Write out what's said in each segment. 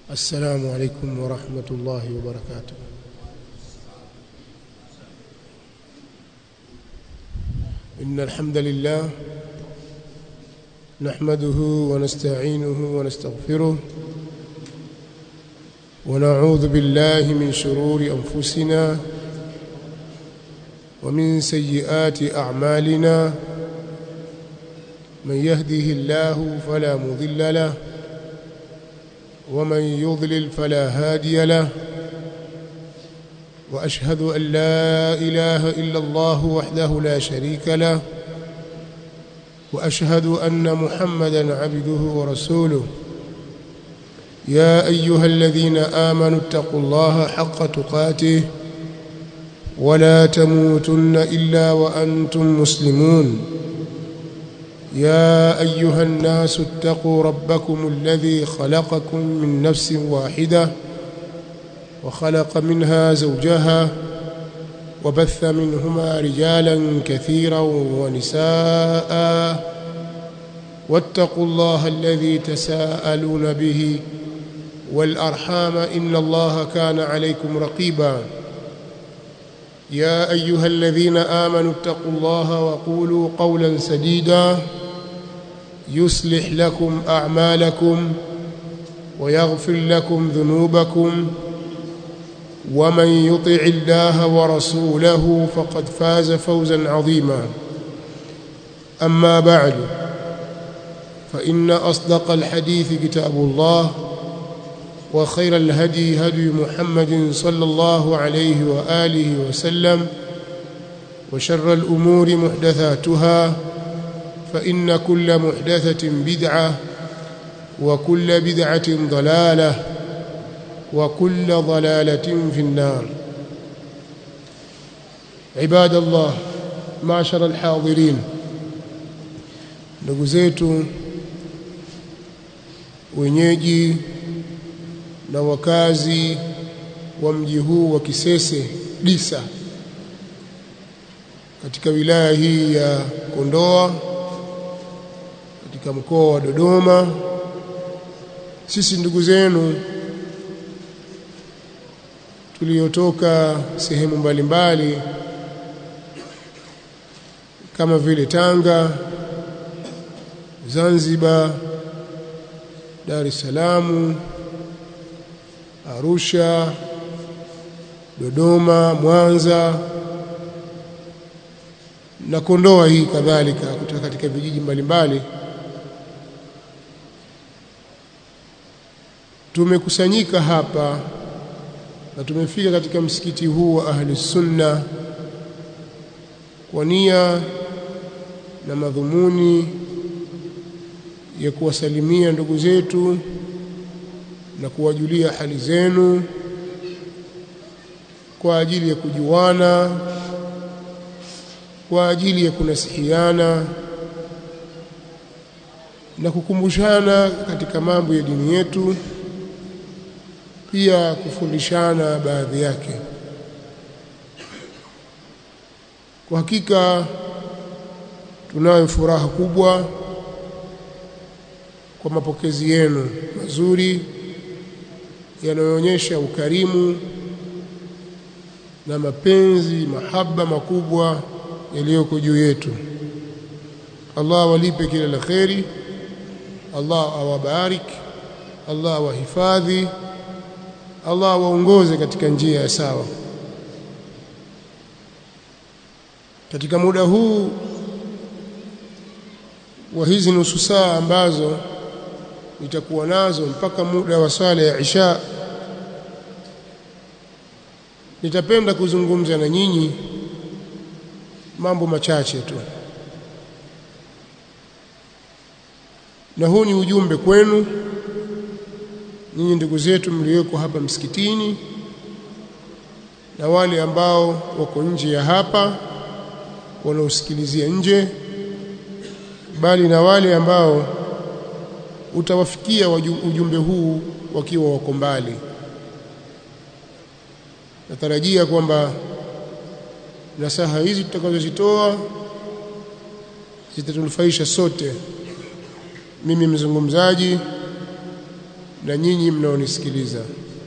السلام عليكم ورحمة الله وبركاته إن الحمد لله نحمده ونستعينه ونستغفره ونعوذ بالله من شرور أنفسنا ومن سيئات أعمالنا من يهده الله فلا مضل له ومن يضلل فلا هادي له واشهد ان لا اله الا الله وحده لا شريك له واشهد ان محمدا عبده ورسوله يا ايها الذين امنوا اتقوا الله حق تقاته ولا تموتن الا وانتم مسلمون يا ايها الناس اتقوا ربكم الذي خلقكم من نفس واحده وخلق منها زوجها وبث منهما رجالا كثيرا ونساء واتقوا الله الذي تساءلون به والارحام ان الله كان عليكم رقيبا يا ايها الذين امنوا اتقوا الله وقولوا قولا سديدا يصلح لكم اعمالكم ويغفر لكم ذنوبكم ومن يطع الله ورسوله فقد فاز فوزا عظيما اما بعد فان اصدق الحديث كتاب الله وخير الهدي هدي محمد صلى الله عليه واله وسلم وشر الامور محدثاتها فان كل محدثه بدعه وكل بدعه ضلاله وكل ضلاله في النار عباد الله معشر الحاضرين ndugu zetu wenyeji na wakazi wa mji huu wa Kisese Disa katika wilaya hii ya Kondoa katika mkoa wa Dodoma sisi ndugu zenu tuliotoka sehemu mbalimbali kama vile Tanga Zanzibar Dar es Salaam Arusha Dodoma Mwanza na Kondoa hii kadhalika kutoka katika vijiji mbalimbali tumekusanyika hapa na tumefika katika msikiti huu wa ahli sunna kwa nia na madhumuni ya kuwasalimia ndugu zetu na kuwajulia hali zenu kwa ajili ya kujuana kwa ajili ya kunasihiana na kukumbushana katika mambo ya dini yetu pia kufundishana baadhi yake kwa hakika tunayo furaha kubwa kwa mapokezi yenu mazuri yanayoonyesha ukarimu na mapenzi mahaba makubwa yaliyoko juu yetu Allah awalipe kila la kheri Allah awabarik Allah awahifadhi Allah awaongoze katika njia ya sawa katika muda huu wa hizi nusu saa ambazo nitakuwa nazo mpaka muda wa swala ya Isha nitapenda kuzungumza na nyinyi mambo machache tu na huu ni ujumbe kwenu nyinyi ndugu zetu mlioko hapa msikitini na wale ambao wako nje ya hapa wanaosikilizia nje bali na wale ambao utawafikia ujumbe huu wakiwa wako mbali natarajia kwamba nasaha hizi tutakazozitoa zitatunufaisha sote mimi mzungumzaji na nyinyi mnaonisikiliza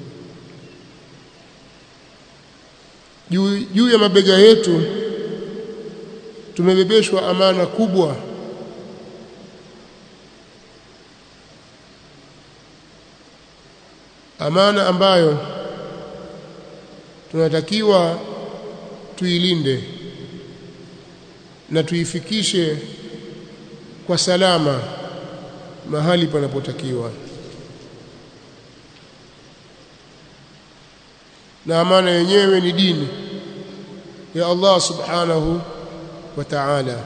juu juu ya mabega yetu tumebebeshwa amana kubwa amana ambayo tunatakiwa tuilinde na tuifikishe kwa salama mahali panapotakiwa na amana yenyewe ni dini ya Allah subhanahu wa ta'ala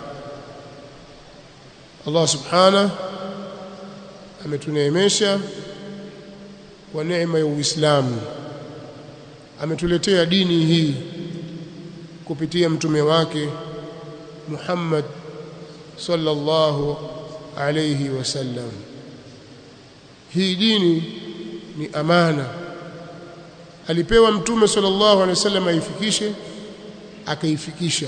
Allah subhanahu ametuneemesha kwa neema ya Uislamu ametuletea dini hii kupitia mtume wake Muhammad sallallahu alayhi wasallam hii dini ni amana alipewa mtume sallallahu alayhi wasallam aifikishe akaifikisha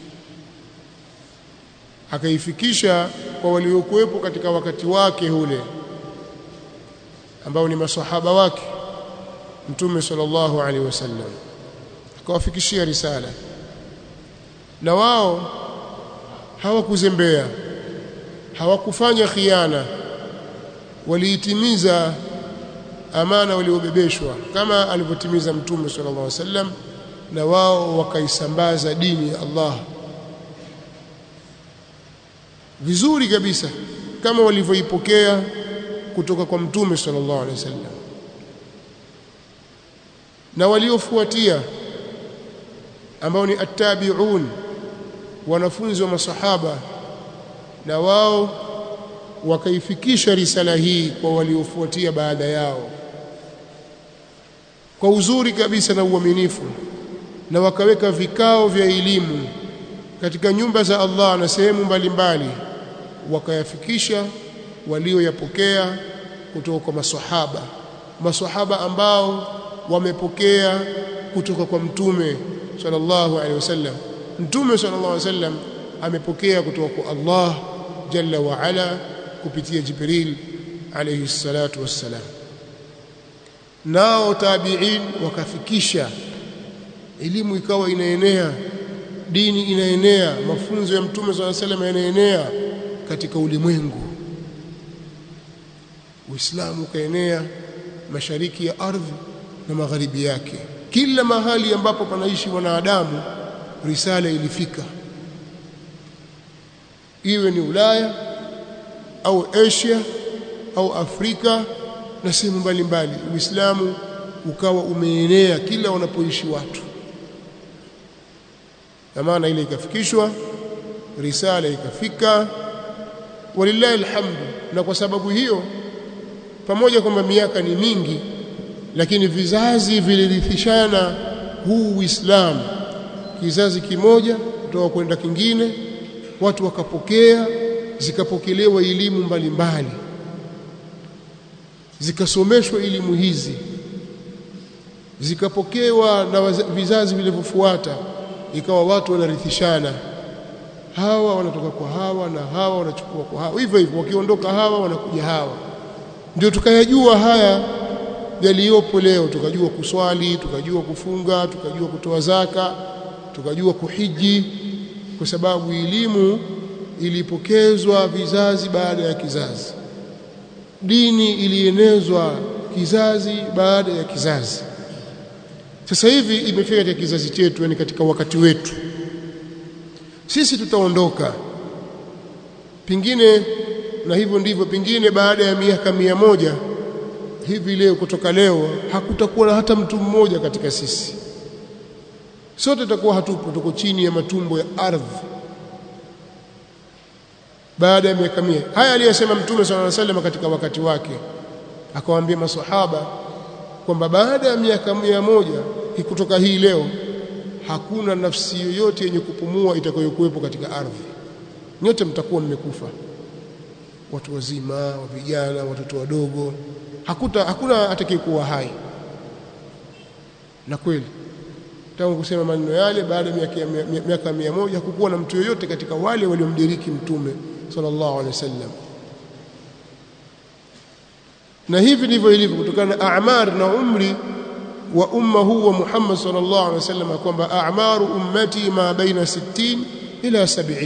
akaifikisha kwa waliokuwepo katika wakati wake ule ambao ni masahaba wake mtume sallallahu alaihi wasallam akawafikishia risala na wao hawakuzembea hawakufanya khiana waliitimiza amana waliobebeshwa kama alivyotimiza mtume sallallahu alaihi wasallam na wao wakaisambaza dini ya Allah vizuri kabisa kama walivyoipokea kutoka kwa mtume sallallahu alaihi wasallam na waliofuatia ambao ni attabi'un wanafunzi wa masahaba na wao wakaifikisha risala hii kwa waliofuatia baada yao kwa uzuri kabisa na uaminifu na wakaweka vikao vya elimu katika nyumba za Allah na sehemu mbalimbali wakayafikisha walioyapokea kutoka kwa maswahaba maswahaba ambao wamepokea kutoka kwa mtume sallallahu alaihi wasallam mtume sallallahu alaihi wasallam amepokea kutoka kwa Allah jalla wa ala kupitia Jibril alayhi salatu wassalam nao tabi'in wakafikisha elimu ikawa inaenea dini inaenea mafunzo ya mtume sallallahu alaihi wasallam yanaenea katika ulimwengu Uislamu ukaenea mashariki ya ardhi na magharibi yake kila mahali ambapo panaishi wanadamu risala ilifika iwe ni Ulaya au Asia au Afrika na sehemu mbalimbali Uislamu ukawa umeenea kila wanapoishi watu na maana ile ikafikishwa risala ikafika walillahi alhamdu na kwa sababu hiyo pamoja kwamba miaka ni mingi lakini vizazi vilirithishana huu Uislamu kizazi kimoja kutoka kwenda kingine watu wakapokea zikapokelewa elimu mbalimbali zikasomeshwa elimu hizi zikapokewa na vizazi vilivyofuata ikawa watu wanarithishana hawa wanatoka kwa hawa na hawa wanachukua kwa hawa hivyo hivyo wakiondoka hawa wanakuja hawa ndio tukayajua haya yaliyopo leo tukajua kuswali tukajua kufunga tukajua kutoa zaka tukajua kuhiji kwa sababu elimu ilipokezwa vizazi baada ya kizazi dini ilienezwa kizazi baada ya kizazi sasa hivi imefika katika kizazi chetu yani katika wakati wetu sisi tutaondoka pingine na hivyo ndivyo pingine baada ya miaka mia moja hivi leo kutoka leo hakutakuwa na hata mtu mmoja katika sisi sote tutakuwa hatupo tuko chini ya matumbo ya ardhi baada ya miaka mia haya aliyosema mtume sallallahu alaihi wasallam katika wakati wake akawaambia maswahaba kwamba baada ya miaka mia moja kutoka hii leo hakuna nafsi yoyote yenye kupumua itakayokuwepo katika ardhi nyote mtakuwa mmekufa watu wazima vijana watoto wadogo hakuta hakuna atakayekuwa hai na kweli tangu kusema maneno yale baada ya miaka miaka mia moja hakukuwa na mtu yoyote katika wale waliomdiriki mtume sallallahu alaihi wasallam na hivi ndivyo ilivyo kutokana na a'mar na umri wa umma huu wa Muhammad sallallahu alaihi wasallam kwamba a'maru ummati ma baina 60 ila 70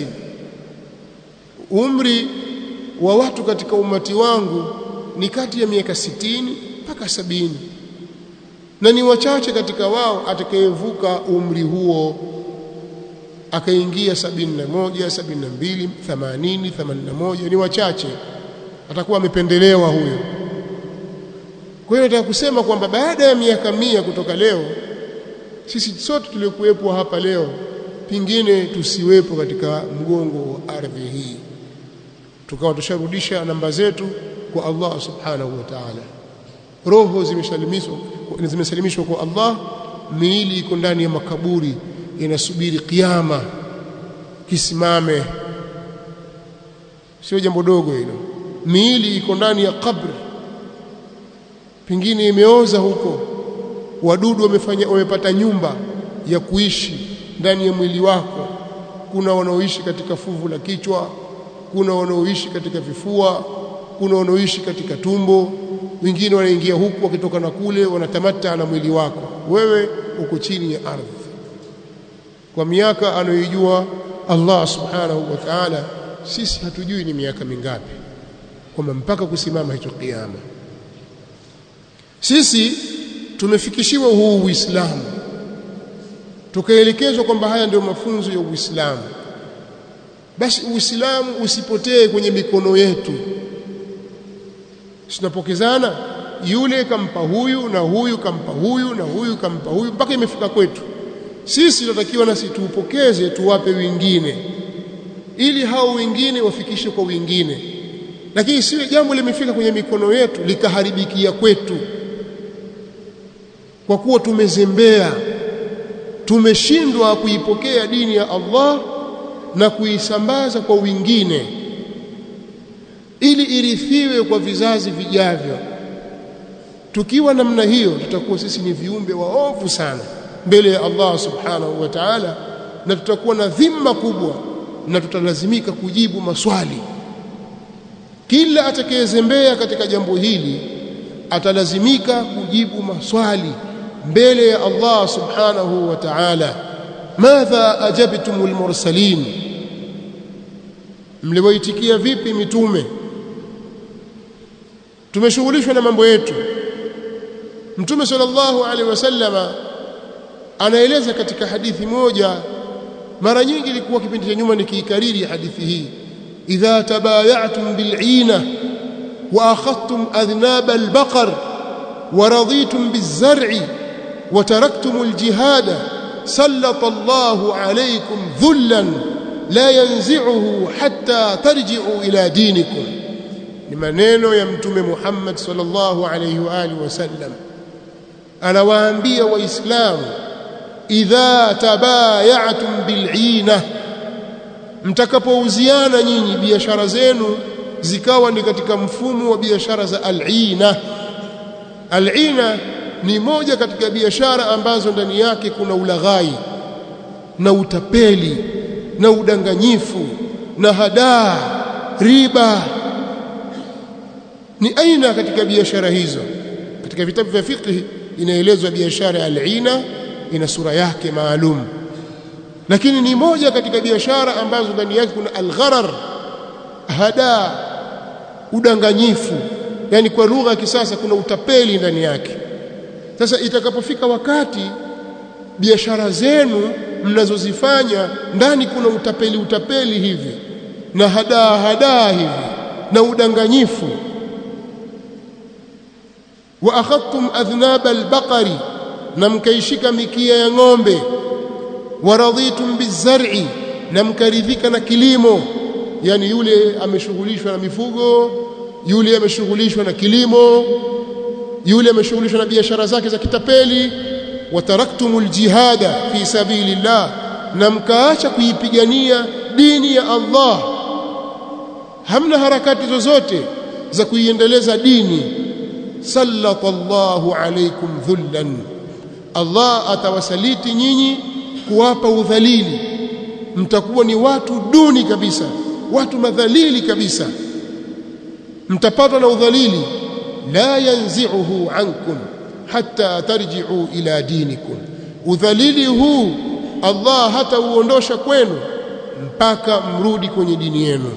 umri wa watu katika umati wangu ni kati ya miaka 60 mpaka sabini na ni wachache katika wao atakayevuka umri huo akaingia sabini na moja sabini na mbili themanini themanini na moja ni wachache atakuwa amependelewa huyo kwa hiyo nataka kusema kwamba baada ya miaka mia kutoka leo sisi sote tuliokuwepo hapa leo pingine tusiwepo katika mgongo wa ardhi hii tukawa tusharudisha namba zetu kwa Allah subhanahu wa ta'ala roho zimesalimishwa zimesalimishwa kwa Allah miili iko ndani ya makaburi inasubiri kiyama kisimame sio jambo dogo hilo miili iko ndani ya kabri pengine imeoza huko wadudu wamefanya wamepata nyumba ya kuishi ndani ya mwili wako kuna wanaoishi katika fuvu la kichwa kuna wanaoishi katika vifua kuna wanaoishi katika tumbo wengine wanaingia huku wakitoka na kule wanatamata na mwili wako wewe uko chini ya ardhi kwa miaka anayoijua Allah subhanahu wa ta'ala sisi hatujui ni miaka mingapi kwamba mpaka kusimama hicho kiyama sisi tumefikishiwa huu Uislamu tukaelekezwa kwamba haya ndio mafunzo ya Uislamu basi Uislamu usipotee kwenye mikono yetu tunapokezana yule kampa huyu na huyu kampa huyu na huyu kampa huyu mpaka imefika kwetu sisi tunatakiwa nasi tuupokeze tuwape wengine ili hao wengine wafikishe kwa wengine lakini siwe jambo limefika kwenye mikono yetu likaharibikia kwetu kwa kuwa tumezembea tumeshindwa kuipokea dini ya Allah na kuisambaza kwa wengine ili irithiwe kwa vizazi vijavyo tukiwa namna hiyo tutakuwa sisi ni viumbe waovu sana mbele ya Allah subhanahu wa ta'ala na tutakuwa na dhima kubwa na tutalazimika kujibu maswali kila atakayezembea katika jambo hili atalazimika kujibu maswali mbele ya Allah subhanahu wa ta'ala madha ajabtumul mursalin mliwaitikia vipi mitume tumeshughulishwa na mambo yetu mtume sallallahu alaihi wasallama anaeleza katika hadithi moja mara nyingi ilikuwa kipindi cha nyuma nikiikariri hadithi hii idha tabayatum bil'ina wa akhadtum adhnab al-baqar wa raditum biz-zar'i wa taraktum al-jihada sallata Allahu alaykum dhullan la yanzi'uhu hatta tarji'u ila dinikum ni maneno ya mtume Muhammad sallallahu alayhi wa alihi wasallam anawaambia waislamu idha tabayatum bil'ina mtakapouziana nyinyi biashara zenu zikawa ni katika mfumo wa biashara za al'ina al'ina ni moja katika biashara ambazo ndani yake kuna ulaghai na utapeli na udanganyifu na hadaa riba ni aina katika biashara hizo katika vitabu vya fiqh inaelezwa biashara ya al'ina ina sura yake maalum lakini ni moja katika biashara ambazo ndani yake kuna algharar hada udanganyifu yani kwa lugha ya kisasa kuna utapeli ndani yake sasa itakapofika wakati biashara zenu mnazozifanya ndani kuna utapeli utapeli hivi na hadaa hadaa hivi na udanganyifu wa akhadtum adhnab albaqari na mkaishika mikia ya ng'ombe waradhitum bizar'i na mkaridhika na kilimo yani yule ameshughulishwa na mifugo yule ameshughulishwa na kilimo yule ameshughulishwa na biashara zake za kitapeli wataraktumul jihada fi sabilillah na mkaacha kuipigania dini ya Allah hamna harakati zozote za kuiendeleza dini sallatallahu alaykum dhullan Allah atawasaliti nyinyi kuwapa udhalili mtakuwa ni watu duni kabisa watu madhalili kabisa mtapatwa na udhalili la yanzi'uhu ankum hatta tarji'u ila dinikum udhalili huu Allah hata uondosha kwenu mpaka mrudi kwenye dini yenu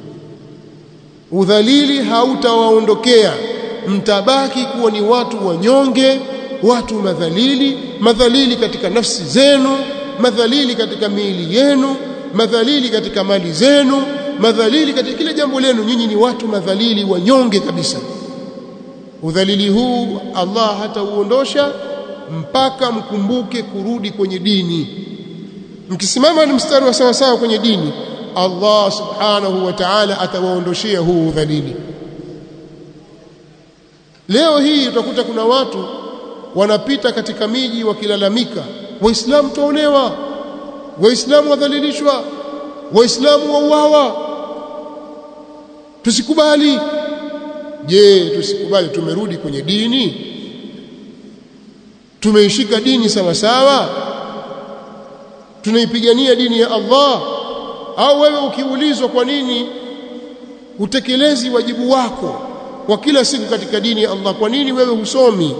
udhalili hautawaondokea mtabaki kuwa ni watu wanyonge watu madhalili madhalili katika nafsi zenu madhalili katika miili yenu madhalili katika mali zenu madhalili katika kile jambo lenu nyinyi ni watu madhalili wanyonge kabisa udhalili huu Allah hatauondosha mpaka mkumbuke kurudi kwenye dini mkisimama ni mstari wa sawa sawa kwenye dini Allah subhanahu wa ta'ala atawaondoshia huu udhalili leo hii utakuta kuna watu wanapita katika miji wakilalamika waislamu tuonewa waislamu wadhalilishwa waislamu wauawa tusikubali je tusikubali tumerudi kwenye dini tumeishika dini sawa sawa tunaipigania dini ya Allah au wewe ukiulizwa kwa nini utekelezi wajibu wako kwa kila siku katika dini ya Allah kwa nini wewe husomi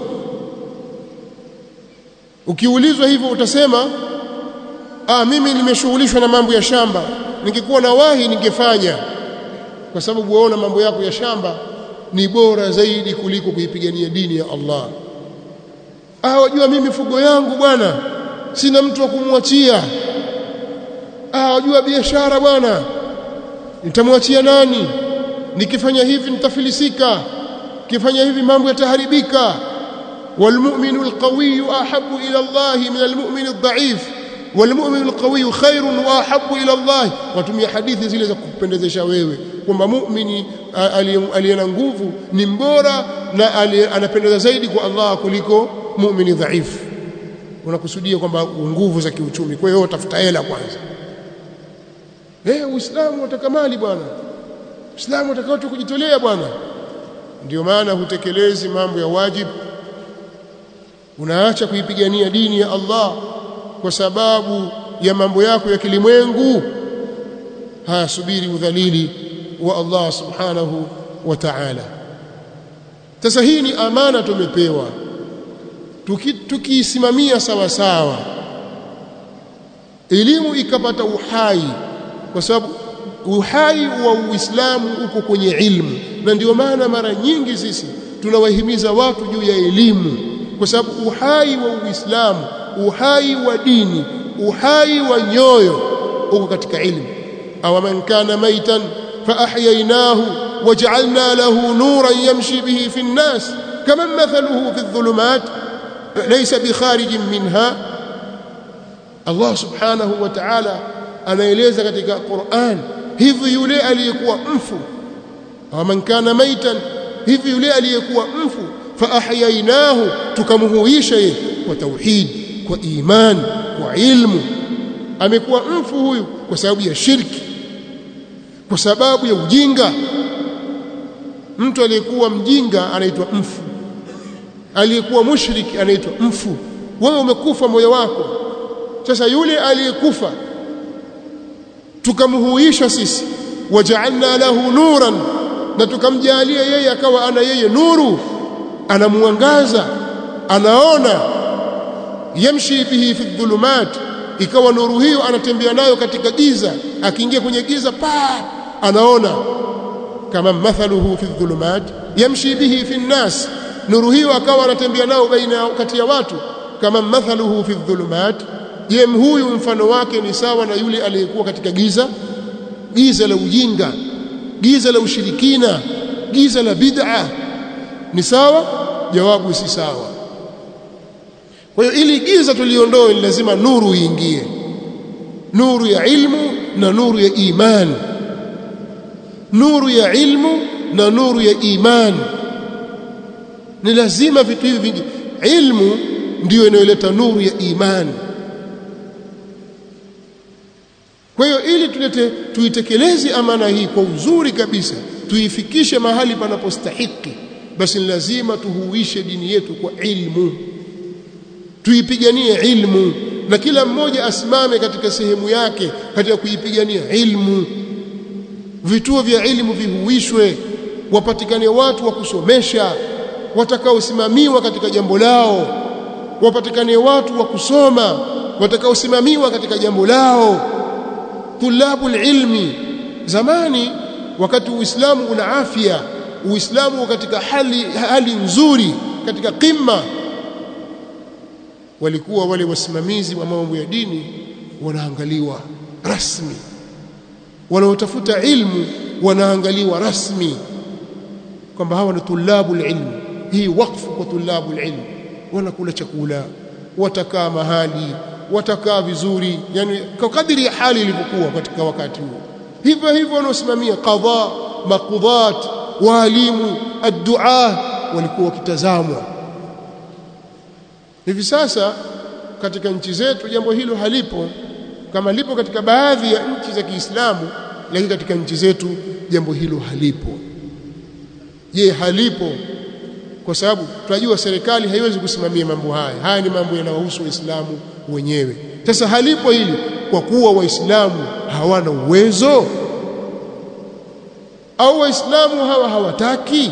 ukiulizwa hivyo utasema ah mimi nimeshughulishwa na mambo ya shamba ningekuwa na wahi ningefanya kwa sababu waona mambo yako ya shamba ni bora zaidi kuliko kuipigania dini ya Allah ah wajua mimi fugo yangu bwana sina mtu wa kumwachia ah wajua biashara bwana nitamwachia nani nikifanya hivi nitafilisika kifanya hivi mambo yataharibika والمؤمن القوي أحب إلى الله من المؤمن الضعيف والمؤمن القوي خير وأحب إلى الله watumia hadithi zile za kupendezesha wewe kwamba muumini aliye na nguvu ni mbora na anapendeza zaidi kwa Allah kuliko muumini dhaifu unakusudia kwamba nguvu za kiuchumi kwa hiyo tafuta hela kwanza eh uislamu utaka mali bwana uislamu utaka watu kujitolea bwana ndio maana hutekelezi mambo ya wajibu unaacha kuipigania dini ya Allah kwa sababu ya mambo yako ya kilimwengu haya subiri udhalili wa Allah subhanahu wa ta'ala sasa hii ni amana tumepewa tukiisimamia tuki sawa sawa elimu ikapata uhai kwa sababu uhai wa Uislamu uko kwenye ilmu na ndio maana mara nyingi sisi tunawahimiza watu juu ya elimu kwa sababu uhai wa Uislamu uhai wa dini uhai wa nyoyo uko katika ilmu aw man kana maitan fa ahyaynahu waj'alna lahu nuran yamshi bihi fi an-nas kama mathaluhu fi adh-dhulumat laysa bikharijin minha Allah subhanahu wa ta'ala anaeleza katika Qur'an hivi yule aliyekuwa mfu aw man kana maitan hivi yule aliyekuwa mfu فاحييناه tukamhuisha yeye kwa tauhid kwa iman kwa ilmu amekuwa mfu huyu kwa sababu ya shirki kwa sababu ya ujinga mtu aliyekuwa mjinga anaitwa mfu aliyekuwa mushriki anaitwa mfu wewe umekufa moyo wako sasa yule aliyekufa tukamhuisha sisi waja'alna lahu nuran na tukamjalia yeye akawa ana yeye nuru anamuangaza anaona yamshi bihi fi dhulumat ikawa nuru hiyo anatembea nayo katika giza akiingia kwenye giza pa anaona kama mathaluhu fi dhulumat yamshi bihi fi nnas nuru hiyo akawa anatembea nayo baina kati ya watu kama mathaluhu fi dhulumat je huyu mfano wake ni sawa na yule aliyekuwa katika giza giza la ujinga giza la ushirikina giza la bid'a ni sawa jawabu si sawa kwa hiyo ili giza tuliondoe ni lazima nuru iingie nuru ya ilmu na nuru ya iman nuru ya ilmu na nuru ya iman ni lazima vitu hivi vingi ilmu ndiyo inayoleta nuru ya iman kwa hiyo ili tulete tuitekeleze amana hii kwa uzuri kabisa tuifikishe mahali panapostahiki basi ni lazima tuhuishe dini yetu kwa ilmu tuipiganie ilmu na kila mmoja asimame katika sehemu yake katika kuipigania ilmu vituo vya ilmu vihuishwe wapatikane watu wa kusomesha watakaosimamiwa katika jambo lao wapatikane watu wa kusoma watakaosimamiwa katika jambo lao tulabul ilmi zamani wakati uislamu una afya uislamu katika hali hali nzuri katika qimma walikuwa wale wasimamizi wa mambo ya dini wanaangaliwa rasmi wanaotafuta ilmu wanaangaliwa rasmi kwamba hawa ni tulabul ilm hii wakfu kwa tulabul ilm wanakula chakula watakaa mahali watakaa vizuri yani kwa kadiri ya hali ilivyokuwa katika wakati huo hivyo hivyo wanaosimamia qadha maqudhat walimu addu'a walikuwa wakitazamwa hivi sasa katika nchi zetu jambo hilo halipo kama lipo katika baadhi ya nchi za Kiislamu lakini katika nchi zetu jambo hilo halipo je halipo kwa sababu tunajua serikali haiwezi kusimamia mambo haya haya ni mambo yanayohusu waislamu wenyewe sasa halipo hili kwa kuwa waislamu hawana uwezo au waislamu hawa hawataki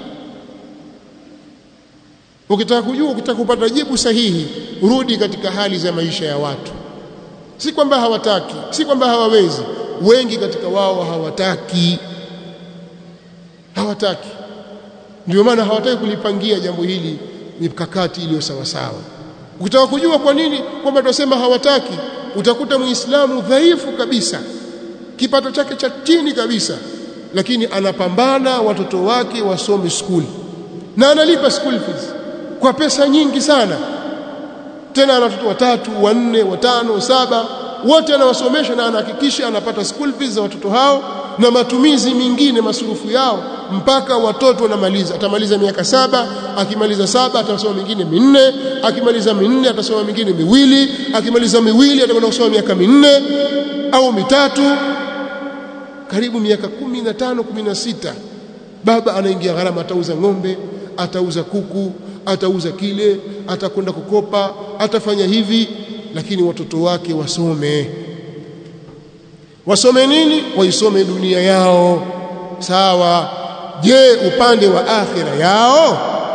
ukitaka kujua ukitaka kupata jibu sahihi rudi katika hali za maisha ya watu si kwamba hawataki si kwamba hawawezi wengi katika wao hawataki hawataki ndio maana hawataki kulipangia jambo hili mikakati iliyo sawa sawa ukitaka kujua kwa nini kwamba tunasema hawataki utakuta muislamu dhaifu kabisa kipato chake cha chini kabisa lakini anapambana watoto wake wasome skuli na analipa school fees kwa pesa nyingi sana tena ana watoto watatu wanne watano saba wote anawasomesha na anahakikisha anapata school fees za watoto hao na matumizi mengine masurufu yao mpaka watoto wanamaliza atamaliza miaka saba akimaliza saba atasoma mingine minne akimaliza minne atasoma mingine miwili akimaliza miwili atakwenda kusoma miaka minne au mitatu karibu miaka kumi na tano kumi na sita baba anaingia gharama atauza ng'ombe atauza kuku atauza kile atakwenda kukopa atafanya hivi lakini watoto wake wasome wasome nini waisome dunia yao sawa je upande wa akhira yao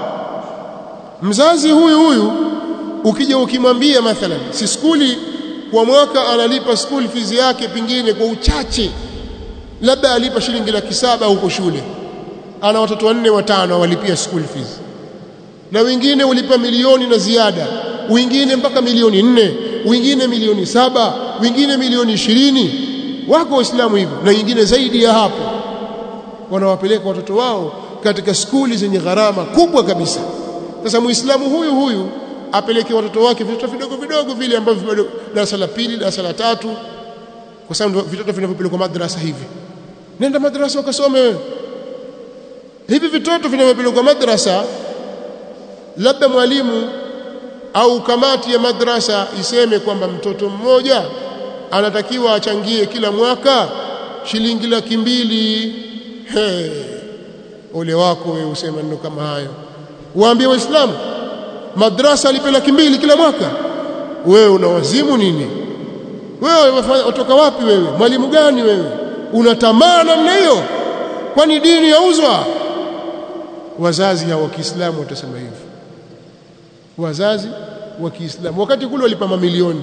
mzazi huyu huyu ukija ukimwambia mathalan si skuli kwa mwaka analipa school fees yake pingine kwa uchache labda alipa shilingi laki saba huko shule ana watoto wanne watano walipia school fees na wengine ulipa milioni na ziada wengine mpaka milioni nne wengine milioni saba wengine milioni ishirini wako waislamu hivyo na wengine zaidi ya hapo wanawapeleka watoto wao katika skuli zenye gharama kubwa kabisa sasa muislamu huyu huyu apeleke watoto wake vitoto vidogo vidogo vile ambavyo bado darasa la pili darasa la tatu kwa sababu vitoto vinavyopelekwa madrasa hivi nenda madrasa ukasome wewe hivi vitoto vinavyopelekwa madrasa labda mwalimu au kamati ya madrasa iseme kwamba mtoto mmoja anatakiwa achangie kila mwaka shilingi laki mbili hey. ole wako wewe usema neno kama hayo waambie waislamu madrasa alipe laki mbili kila mwaka wewe una wazimu nini wewe watoka wapi wewe mwalimu gani wewe una tamaa namna hiyo kwani dini yauzwa wazazi hao wa Kiislamu watasema hivyo wazazi wa Kiislamu wakati kule walipa mamilioni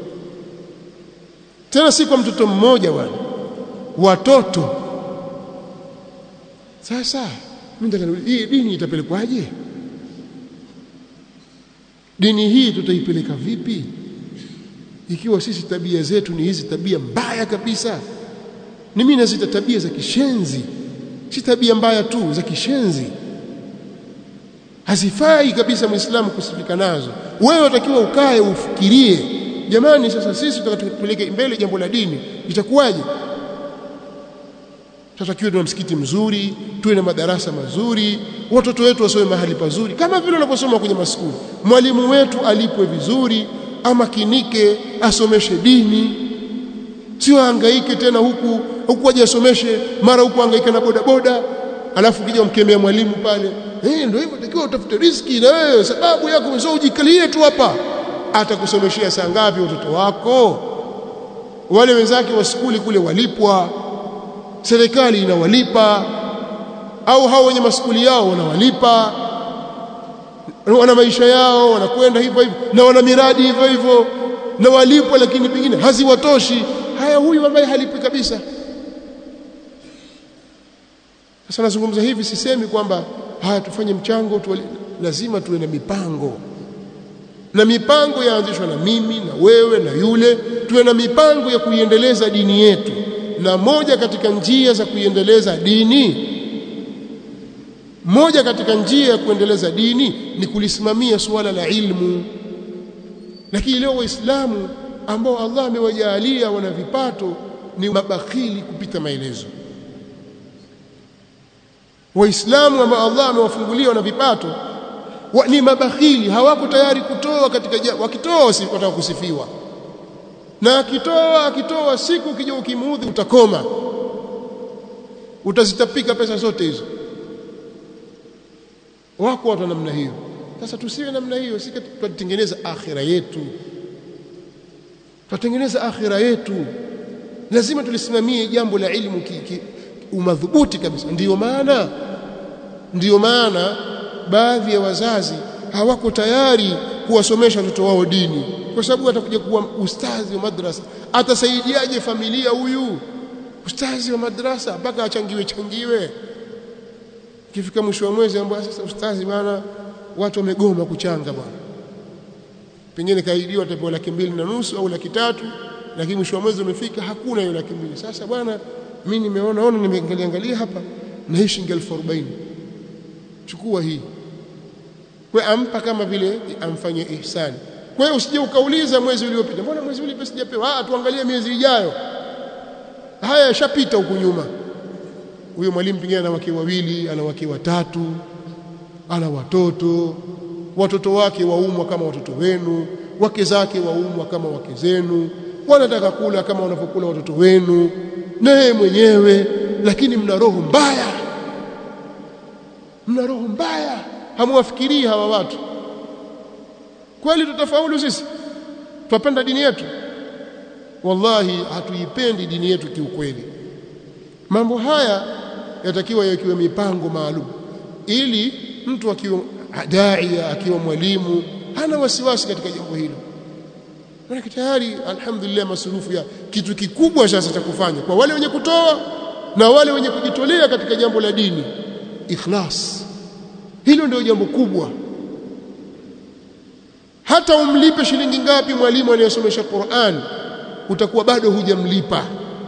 tena si kwa mtoto mmoja bwana watoto sasa mimi hii dini itapelekwaje dini hii tutaipeleka vipi ikiwa sisi tabia zetu ni hizi tabia mbaya kabisa ni mimi nazita tabia za kishenzi si tabia mbaya tu za kishenzi hazifai kabisa muislamu kusifika nazo wewe unatakiwa ukae ufikirie jamani sasa sisi tutakatupeleke mbele jambo la dini itakuwaje tutakiwa tuna msikiti mzuri tuwe na madarasa mazuri watoto wetu wasome mahali pazuri kama vile wanavyosoma kwenye maskuli mwalimu wetu alipwe vizuri amakinike asomeshe dini sio hangaike tena huku huku aje asomeshe mara huku hangaika na boda boda alafu kija umkemea mwalimu pale eh ndio hivyo takiwa utafute riski na wewe sababu yako sio ujikalie tu hapa atakusomeshia saa ngapi watoto wako wale wenzake wa skuli kule walipwa serikali inawalipa au hao wenye maskuli yao wanawalipa wana maisha yao wanakwenda hivyo hivyo na wana miradi hivyo hivyo na walipwa lakini pengine haziwatoshi haya huyu ambaye halipi kabisa sasa nazungumza hivi sisemi kwamba haya tufanye mchango tu, lazima tuwe na mipango na mipango yaanzishwa na mimi na wewe na yule tuwe na mipango ya kuiendeleza dini yetu na moja katika njia za kuiendeleza dini moja katika njia ya kuendeleza dini ni kulisimamia suala la ilmu lakini leo waislamu ambao Allah amewajalia wana vipato ni mabakhili kupita maelezo waislamu ambao Allah amewafungulia wana vipato wa, ni mabakhili hawako tayari kutoa katika wakitoa wasipata kusifiwa na akitoa akitoa siku ukija ukimuudhi utakoma utazitapika pesa zote hizo wako watu namna hiyo sasa tusiwe namna hiyo sisi tutengeneza akhira yetu tutengeneza akhira yetu lazima tulisimamie jambo la ilmu ki, ki, umadhubuti kabisa ndiyo maana ndiyo maana baadhi ya wazazi hawako tayari kuwasomesha watoto wao dini kwa sababu atakuja kuwa ustazi wa madrasa atasaidiaje familia huyu ustazi wa madrasa mpaka achangiwe changiwe kifika mwisho wa mwezi ambao sasa ustazi bwana watu wamegoma kuchanga bwana pengine kaidiwa atapewa laki mbili na nusu au laki tatu lakini mwisho wa mwezi umefika hakuna hiyo laki mbili sasa bwana mimi nimeona ona nimeangalia angalia hapa na hii shilingi elfu arobaini chukua hii kwa ampa kama vile amfanye ihsani kwa hiyo usije ukauliza mwezi uliopita mbona mwezi uliopita sijapewa ah tuangalie miezi ijayo haya yashapita huku nyuma huyo mwalimu pengine ana wake wawili ana wake watatu ana watoto watoto wake waumwa kama watoto wenu wake zake waumwa kama wake zenu wanataka kula kama wanavyokula watoto wenu na yeye mwenyewe lakini mna roho mbaya mna roho mbaya hamwafikirii hawa watu kweli tutafaulu sisi twapenda dini yetu wallahi hatuipendi dini yetu kiukweli mambo haya yatakiwa yakiwe mipango maalum ili mtu akiwa daia akiwa mwalimu hana wasiwasi katika jambo hilo maana tayari alhamdulillah masurufu ya kitu kikubwa sasa cha kufanya kwa wale wenye kutoa na wale wenye kujitolea katika jambo la dini ikhlas hilo ndio jambo kubwa hata umlipe shilingi ngapi mwalimu anayesomesha Qur'an utakuwa bado hujamlipa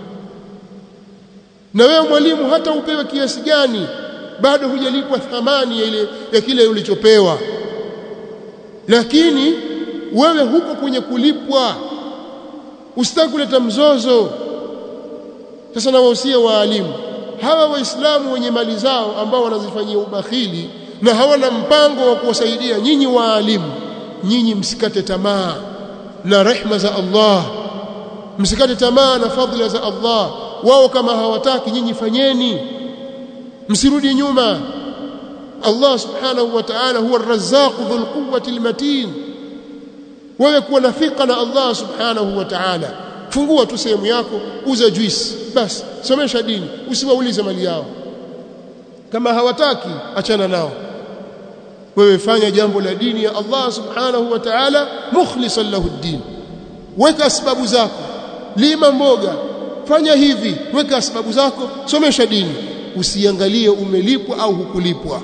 na wewe mwalimu hata upewe kiasi gani bado hujalipwa thamani ya ile ya kile ulichopewa lakini wewe huko kwenye kulipwa usitaki kuleta mzozo sasa na wahusia waalimu hawa waislamu wenye mali zao ambao wanazifanyia ubakhili na hawana mpango wa kuwasaidia nyinyi waalimu nyinyi msikate tamaa na rehma za Allah msikate tamaa na fadhila za Allah wao kama hawataki nyinyi fanyeni msirudi nyuma Allah subhanahu wa ta'ala huwa ar-razzaq dhul quwwati al-matin wewe kuwa na thika na Allah subhanahu wa ta'ala fungua tu sehemu yako uza juice basi somesha dini usiwaulize mali yao kama hawataki achana nao wewe fanya jambo la dini ya Allah subhanahu wa ta'ala mukhlishan lahu ad-din weka sababu zako lima mboga fanya hivi weka sababu zako somesha dini usiangalie umelipwa au hukulipwa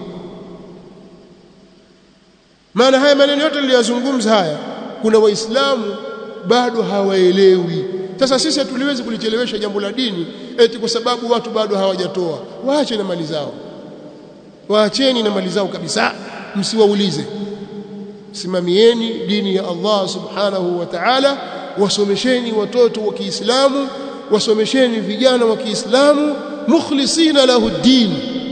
maana haya maneno yote niliyozungumza haya kuna waislamu bado hawaelewi sasa sisi hatuliwezi kulichelewesha jambo la dini eti kwa sababu watu bado hawajatoa waache na mali zao waacheni na mali zao kabisa msiwaulize simamieni dini ya Allah subhanahu wa ta'ala wasomesheni watoto wa Kiislamu wasomesheni vijana wa Kiislamu mukhlisina lahu din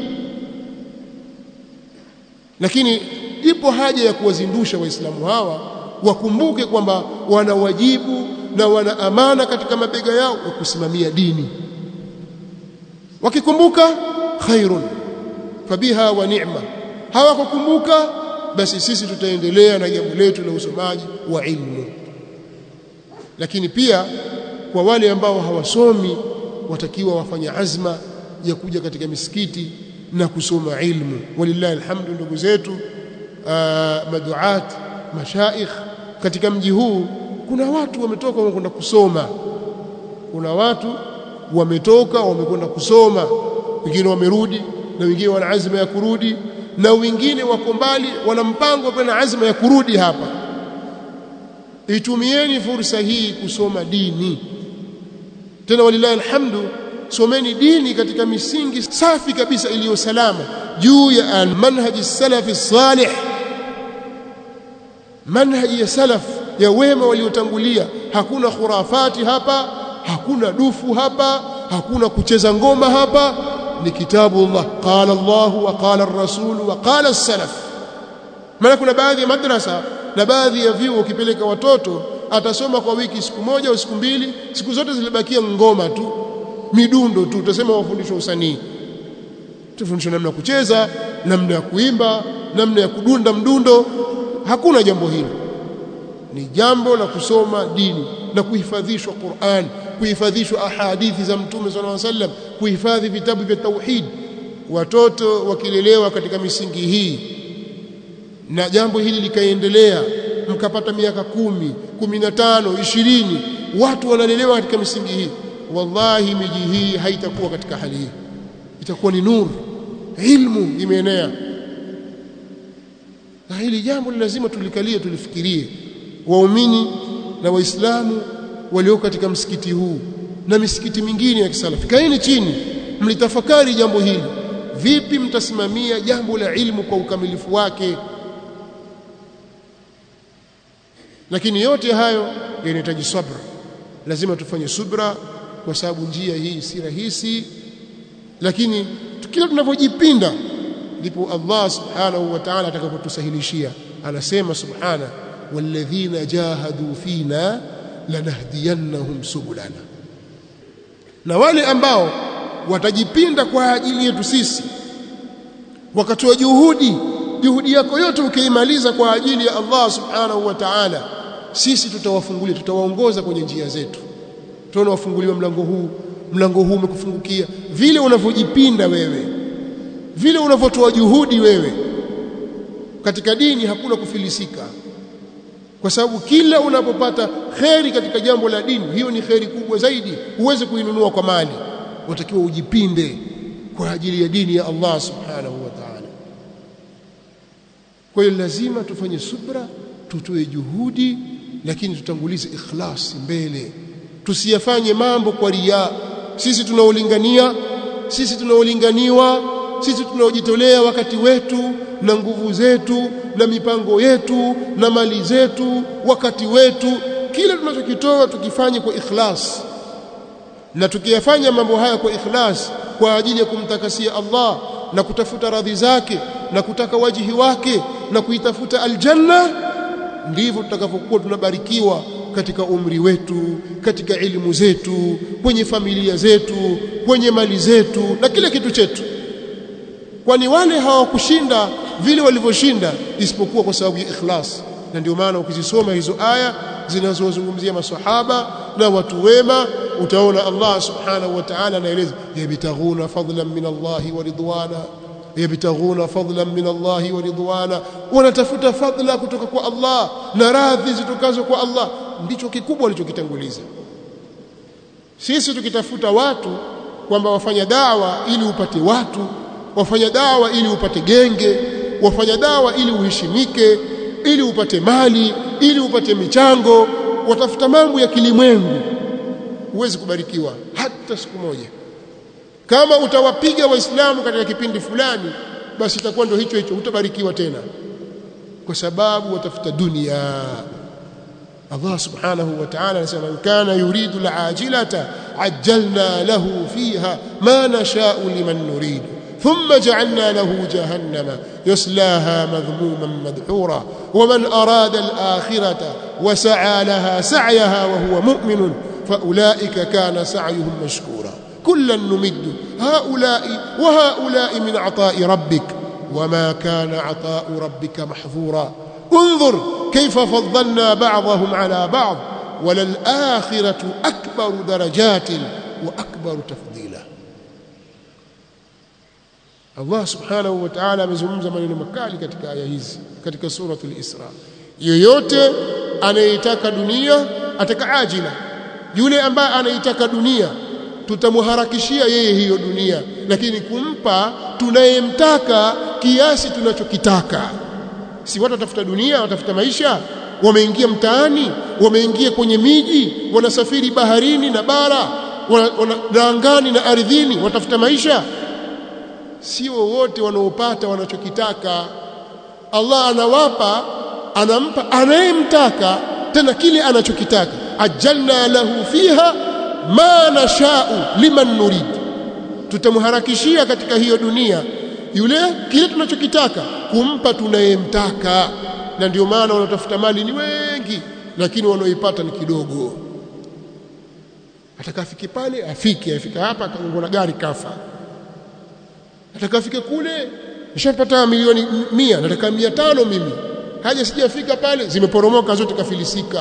lakini ipo haja ya kuwazindusha waislamu hawa wakumbuke kwamba wana wajibu na wana amana katika mabega yao wa kusimamia dini wakikumbuka khairun fabiha wa ni'ma hawakukumbuka basi sisi tutaendelea na jambo letu la usomaji wa ilmu lakini pia kwa wale ambao hawasomi watakiwa wafanye azma ya kuja katika misikiti na kusoma ilmu walillahi alhamdu ndugu zetu uh, maduat mashaikh katika mji huu kuna watu wametoka wamekwenda kusoma kuna watu wametoka wamekwenda kusoma wengine wamerudi na wengine wana azma ya kurudi na wengine wako mbali wana mpango pia na azma ya kurudi hapa itumieni fursa hii kusoma dini tena walilahi alhamdu someni dini katika misingi safi kabisa iliyo salama juu ya manhaji salafi salih manhaji ya salaf ya wema waliotangulia hakuna khurafati hapa hakuna dufu hapa hakuna kucheza ngoma hapa ni kitabu Allah qala Allah wa qala ar-rasul wa qala as-salaf maana kuna baadhi ya madrasa na baadhi ya vyuo ukipeleka watoto atasoma kwa wiki siku moja au siku mbili siku zote zilibakia ngoma tu midundo tu utasema wafundishwa usanii tufundishwa namna ya kucheza namna ya kuimba namna ya kudunda mdundo hakuna jambo hilo ni jambo la kusoma dini na kuhifadhishwa Qur'an kuhifadhishwa ahadithi za mtume sallallahu alaihi wasallam kuhifadhi vitabu vya tauhid watoto wakilelewa katika misingi hii na jambo hili likaendelea mkapata miaka kumi, kumi na tano, ishirini watu wanalelewa katika misingi hii wallahi miji hii haitakuwa katika hali hii itakuwa ni nuru ilmu imeenea na hili jambo lazima tulikalie tulifikirie waumini na waislamu walio katika msikiti huu na misikiti mingine ya kisalafi kaeni chini mlitafakari jambo hili vipi mtasimamia jambo la ilmu kwa ukamilifu wake lakini yote hayo yanahitaji sabra lazima tufanye subra kwa sababu njia hii si rahisi lakini kila tunavyojipinda ndipo Allah subhanahu wa ta'ala atakapotusahilishia anasema subhana walladhina jahadu fina lanahdiyannahum subulana na wale ambao watajipinda kwa ajili yetu sisi wakatoa juhudi juhudi yako yote ukiimaliza kwa ajili ya Allah subhanahu wa ta'ala sisi tutawafungulia tutawaongoza kwenye njia zetu tunaona wafunguliwa mlango huu mlango huu umekufungukia vile unavyojipinda wewe vile unavyotoa juhudi wewe katika dini hakuna kufilisika kwa sababu kila unapopata kheri katika jambo la dini hiyo ni kheri kubwa zaidi huwezi kuinunua kwa mali watakiwa ujipinde kwa ajili ya dini ya Allah subhanahu wa ta'ala kwa hiyo lazima tufanye subra tutoe juhudi lakini tutangulize ikhlas mbele tusiyafanye mambo kwa ria sisi tunaolingania sisi tunaolinganiwa sisi tunaojitolea wakati wetu na nguvu zetu na mipango yetu na mali zetu wakati wetu kila tunachokitoa tukifanye kwa ikhlas na tukiyafanya mambo haya kwa ikhlas kwa ajili ya kumtakasia Allah na kutafuta radhi zake na kutaka wajihi wake na kuitafuta aljanna ndivyo tutakavyokuwa tunabarikiwa katika umri wetu katika elimu zetu kwenye familia zetu kwenye mali zetu na kila kitu chetu kwani wale hawakushinda vile walivyoshinda isipokuwa kwa sababu ya ikhlas na ndio maana ukizisoma hizo aya zinazozungumzia maswahaba na watu wema utaona Allah subhanahu wa ta'ala anaeleza yabtaghuna fadlan min Allah wa ridwana yabtaghuna fadlan min Allah wa ridwana wanatafuta fadla kutoka kwa Allah na radhi zitokazo kwa Allah ndicho kikubwa walichokitanguliza sisi tukitafuta watu kwamba wafanya dawa ili upate watu wafanya dawa ili upate genge wafanya dawa ili uheshimike ili upate mali ili upate michango watafuta mambo ya kilimwengu huwezi kubarikiwa hata siku moja kama utawapiga waislamu katika kipindi fulani basi itakuwa ndio hicho hicho utabarikiwa tena kwa sababu watafuta dunia Allah subhanahu wa ta'ala anasema kana yuridu al'ajilata ajjalna lahu fiha ma nasha'u liman nuridu ثم جعلنا له جهنم يصلاها مذموما مدحورا ومن أراد الآخرة وسعى لها سعيها وهو مؤمن فأولئك كان سعيهم مشكورا كلا نمد هؤلاء وهؤلاء من عطاء ربك وما كان عطاء ربك محظورا انظر كيف فضلنا بعضهم على بعض وللآخرة أكبر درجات وأكبر تفضيلا Allah subhanahu wa ta'ala amezungumza maneno makali katika aya hizi katika suratul Isra yoyote anayetaka dunia ataka ajila yule ambaye anaitaka dunia tutamharakishia yeye hiyo dunia lakini kumpa tunayemtaka kiasi tunachokitaka si watu watafuta dunia watafuta maisha wameingia mtaani wameingia kwenye miji wanasafiri baharini na bara wana angani na ardhini watafuta maisha sio wote wanaopata wanachokitaka Allah anawapa anampa anayemtaka tena kile anachokitaka ajalna lahu fiha ma nashau liman nurid tutamharakishia katika hiyo dunia yule kile tunachokitaka kumpa tunayemtaka na ndio maana wanaotafuta mali ni wengi lakini wanaoipata ni kidogo atakafike pale afike afika hapa akagongwa na gari kafa atakafike kule nishapata milioni mia nataka mia tano mimi haja sijafika pale zimeporomoka zote kafilisika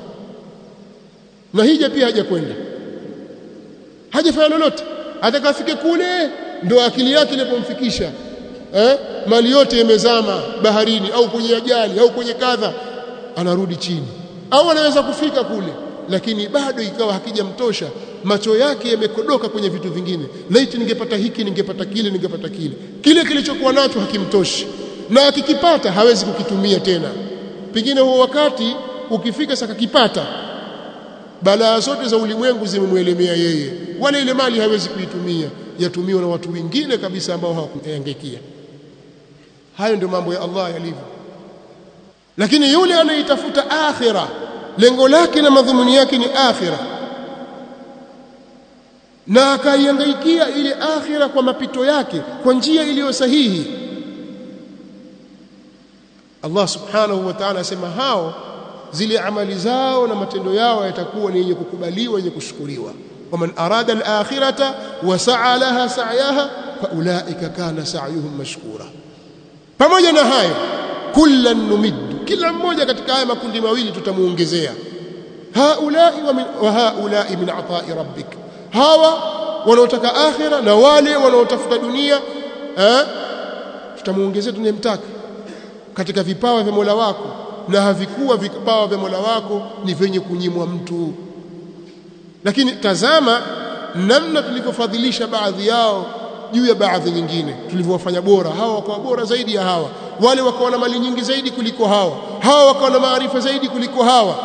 na hija pia haja kwenda hajafanya lolote atakafike kule ndo akili yake ilipomfikisha eh mali yote imezama baharini au kwenye ajali au kwenye kadha anarudi chini au anaweza kufika kule lakini bado ikawa hakijamtosha macho yake yamekodoka kwenye vitu vingine laiti ningepata hiki ningepata kile ningepata kile kile kilichokuwa nacho hakimtoshi na akikipata hawezi kukitumia tena pengine huo wakati ukifika saka kipata balaa zote za ulimwengu zimemwelemea yeye wala ile mali hawezi kuitumia yatumiwa na watu wengine kabisa ambao hawakuyangaikia hayo ndio mambo ya Allah yalivyo lakini yule anaitafuta akhira lengo lake na madhumuni yake ni akhira na akaihangaikia ile akhira kwa mapito yake kwa njia iliyo sahihi Allah subhanahu wa ta'ala asema hao zile amali zao na matendo yao yatakuwa ni yenye kukubaliwa yenye kushukuriwa waman arada al-akhirata wa sa'a laha sa'yaha faulaika kana sa'yuhum mashkura pamoja na hayo kullan numiddu kila mmoja katika haya makundi mawili tutamuongezea haulai wa, min, wa haulai min atai rabbik hawa wanaotaka akhira na wale wanaotafuta dunia eh tutamuongezea tunayemtaka katika vipawa vya Mola wako na havikuwa vipawa vya Mola wako ni vyenye kunyimwa mtu lakini tazama namna tulivyofadhilisha baadhi yao juu ya baadhi nyingine tulivyowafanya bora hawa wakawa bora zaidi ya hawa wale wakawa na mali nyingi zaidi kuliko hawa hawa wakawa na maarifa zaidi kuliko hawa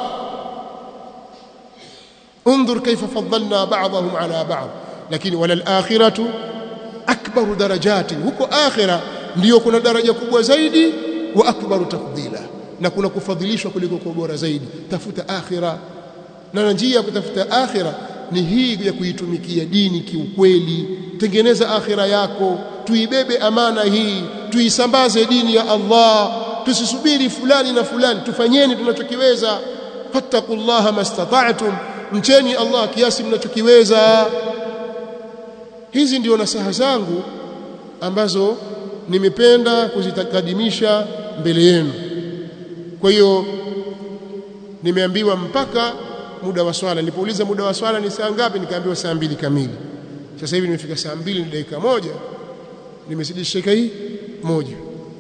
انظر كيف فضلنا بعضهم على بعض lakini wala al-akhiratu akbaru darajati huko akhira ndio kuna daraja kubwa zaidi wa akbaru tafdila na kuna kufadhilishwa kuliko kwa bora zaidi tafuta akhira na njia ya kutafuta akhira ni hii ya kuitumikia dini kiukweli tengeneza akhira yako tuibebe amana hii tuisambaze dini ya Allah tusisubiri fulani na fulani tufanyeni tunachokiweza fattaqullaha mastata'tum mcheni Allah kiasi mnachokiweza hizi ndio nasaha zangu ambazo nimependa kuzitakadimisha mbele yenu kwa hiyo nimeambiwa mpaka muda wa swala nilipouliza muda wa swala ni saa ngapi nikaambiwa saa mbili kamili sasa hivi nimefika saa mbili na dakika moja nimezidisha dakika hii moja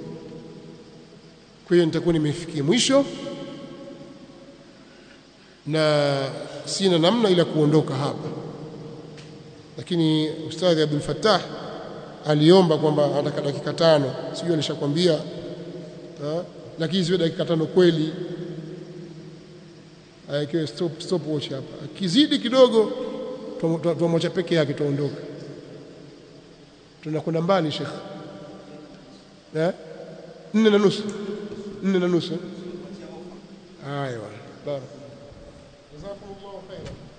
kwa hiyo nitakuwa nimefikia mwisho na sina namna ila kuondoka hapa lakini ustadhi Abdul Fattah aliomba kwamba anataka dakika tano sijui alishakwambia lakini ziwe dakika tano kweli awekewe stop stop watch hapa akizidi kidogo tuamwacha peke yake tuondoka tunakwenda mbali shekh eh nne na nusu nne na nusu haya bwana barakallahu jazakumullahu khairan